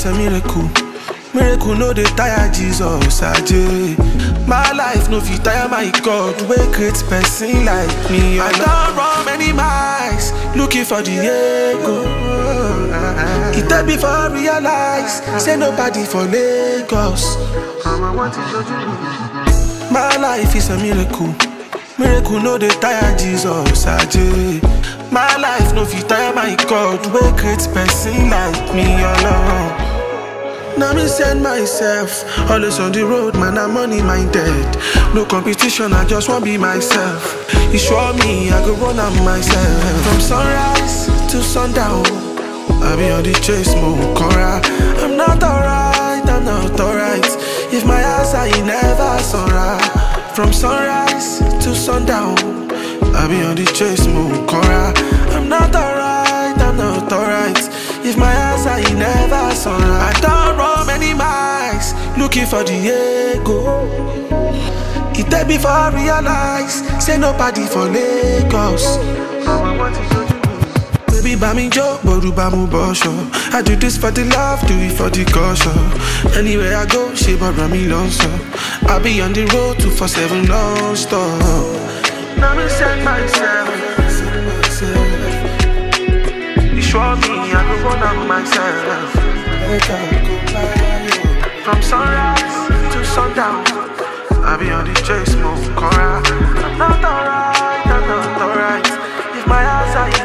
is a miracle. Miracle no dey tire Jesus aje. My life no fit tire my God wey create person like me. I don run many miles looking for the ego. E tell me for realize say nobody for Lagos. My life is a miracle. Miracle no dey tire Jesus aje. My life no fit tire my God wey create person like me alone. Now me send myself Always on the road, man, I'm money minded No competition, I just want be myself You show me, I go run am myself From sunrise to sundown I be on the chase, mo cora I'm not alright, I'm not alright If my eyes are in never sunrise From sunrise to sundown I be on the chase, mo cora I'm not alright, I'm not alright If my eyes are in never sunrise I don't run many miles Looking for the ego It take me for realize Say nobody for Lagos Baby, buy me joke, but buy me bosho. I do this for the love, do it for the caution. Anywhere I go, she but me lonesome. I be on the road two for seven non-stop. Now me send myself, send myself. You show me, I go run am myself. From sunrise to sundown, I be on the chase, move, cora. I'm not alright, I'm not alright. If my eyes are